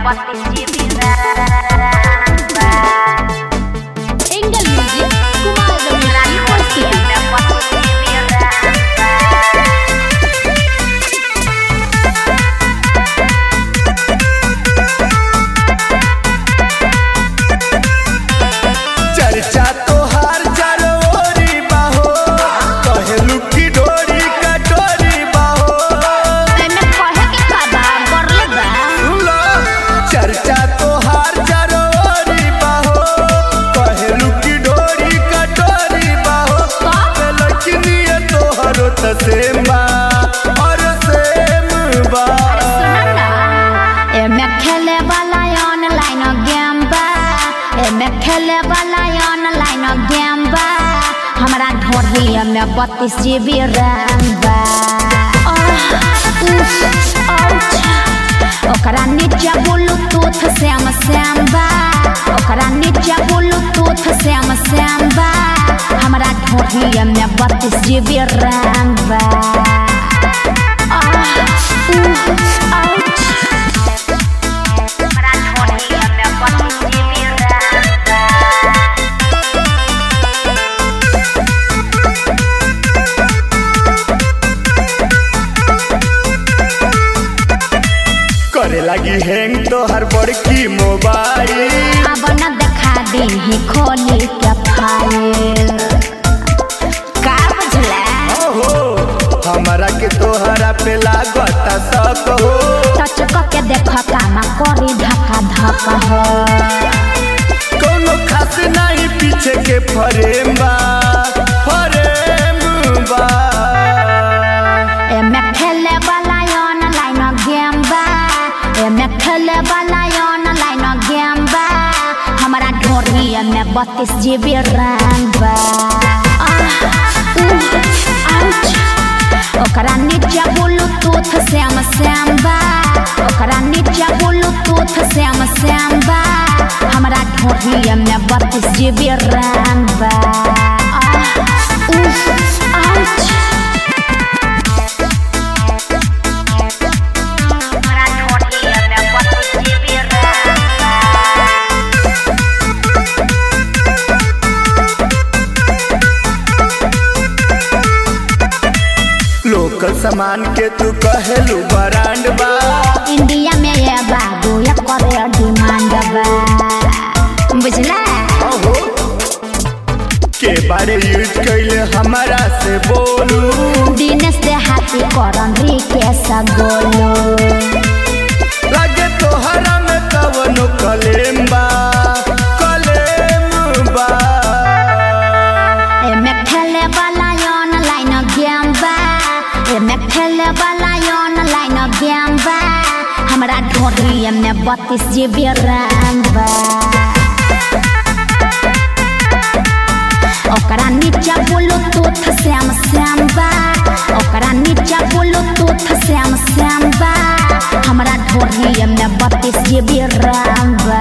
Engel Music Kumar Ramesh University चर्चा तोहार जरोरी बाहो कहेलू की डोरी कटोरी बाहो एमे कहे के का बा बरले बा सुनो चर्चा तोहार जरोरी बाहो कहेलू की डोरी कटोरी बाहो का? लड़की तोहरो त सेम बा और सेम बा सुन ना एमे खेले वाला ऑनलाइन गेम बा एमे खेले वाला ऑनलाइन गेम बा हमरा ढोढ़ी में बत्तीस जीबी रैम बा आह, उफ, आउच। ओकरा नीचे ब्लूटूथ श्याम श्याम बा ओकरा नीचे ब्लूटूथ श्याम श्याम बा हमरा ढोढ़ी में बत्तीस जीबी रैम बा आह, उफ, आउच। करे लगी हैंग तोहर बड़की मोबाइल अब न देखा दी खोली के फाइल का बुझला ओहो हमारा के तोहरा पे लागता शक हो टच के देख कामा करी धक्का धक हो कोनो खास नहीं पीछे के फरेम बा फरेम बा एमे खेले वाला ऑनलाइन गेम बा एमे खेले वाला ऑनलाइन गेम बा हमरा ढोरी में बत्तीस जीबी रैम बा आह, उह, आउच। ओकरा नीचे ब्लूटूथ श्याम श्याम बा ओकरा नीचे ब्लूटूथ श्याम श्याम बा हमरा ढोरी में बत्तीस जीबी रैम बा आह, उह, आउच। लोकल सामान के तू कहेलू ब्रांड बा इंडिया में ये बाबू ये करे डिमांड बा बुझला ओहो के बारे यूज कैले हमारा से बोलू दिनेश दे हाथी करन रिकेश गोलू लगे तोहरा में कवनो कलेम बा कलेम बा एमे खेले वाला ऑनलाइन गेम बा एमे खेले वाला ऑनलाइन गेम बा हमरा ढोरी में बत्तीस जीबी रैम बा ओकरा नीचे ब्लूटूथ श्याम श्याम बा ओकरा नीचे ब्लूटूथ श्याम श्याम बा हमरा ढोरी में बत्तीस जीबी रैम बा